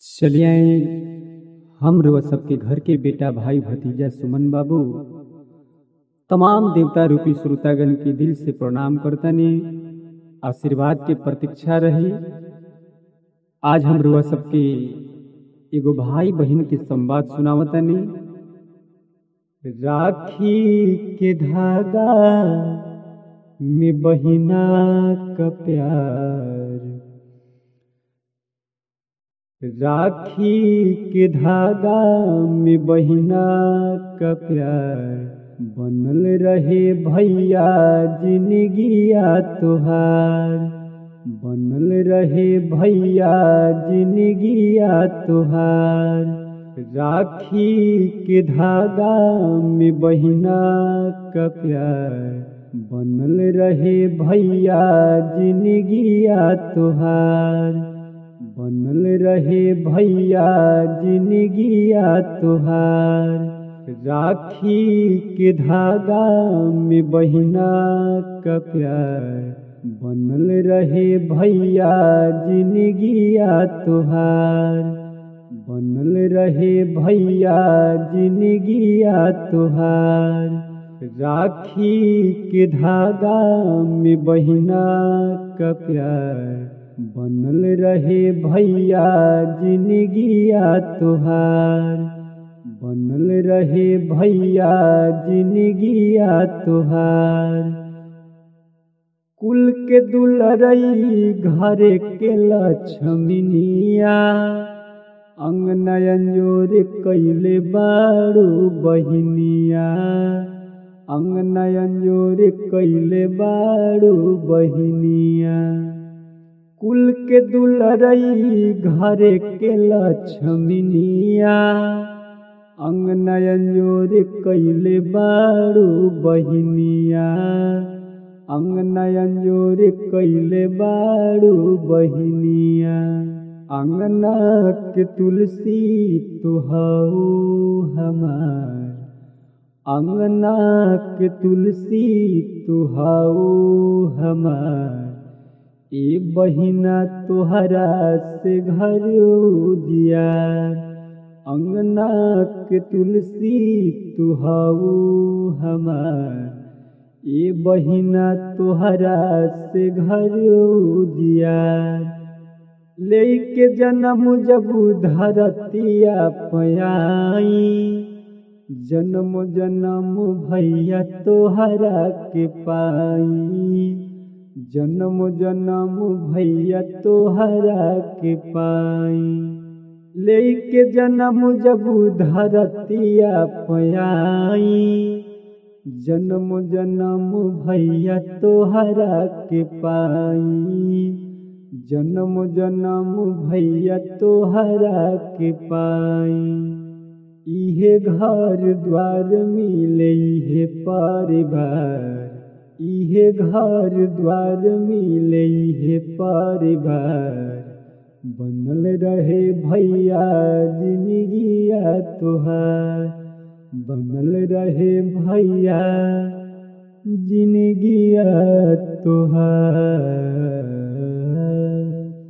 चलिए आए हम रउआ सबके घर के बेटा भाई भतीजा सुमन बाबू तमाम देवता रूपी श्रोतागण के दिल से प्रणाम करतनी आशीर्वाद के प्रतीक्षा रही आज हम रउआ सबके एगो भाई बहन के संवाद सुनावतनी राखी के धागा में बहिना का प्यार राखी के धागा में बहिना का प्यार बनल रहे भैया जिंदगिया तोहार बनल रहे भैया जिंदगिया तोहार राखी के धागा में बहिना का प्यार बनल रहे भैया जिंदगिया तोहार बनल रहे भैया जिंदगिया तोहार राखी के धागा में बहिना का प्यार बनल रहे भैया जिंदगिया तोहार बनल रहे भैया जिंदगिया तोहार राखी के धागा में बहिना का प्यार बनल रहे भैया जिंदगिया तोहार बनल रहे भैया जिंदगिया तोहार कुल के दुलरई घरे के लक्ष्मीनिया अंगनयन जोर कैले बारू बहिनिया अंगनयन जोर कैले बारू बहिनिया कुल के दुलरई घरे के लक्ष्मीनिया अंगनयन जोर कैले बारू बहिनिया अंगनयन जोर कैले बारू बहिनिया अंगना के तुलसी तुहऊ हमार अंगना के तुलसी तुहऊ हमार ए बहिना तोहरा से घर उजियार अंगना के तुलसी तुहऊ हमार ए बहिना तोहरा से घर उजियार लेके जन्म जब धरतिया पयाई जन्म जन्म भैया तोहरा के पाई जन्म जन्म भैया तोहरा के पाई लेके जन्म जब धरतिया पयाई जन्म जन्म भैया तोहरा के पाई जन्म जन्म भैया तोहरा के पाई इहे घर द्वार मिले इहे परिवार इहे घर द्वार मिले इहे परिवार बनल रहे भैया जिंदगिया तोहार बनल रहे भैया जिंदगिया तोहार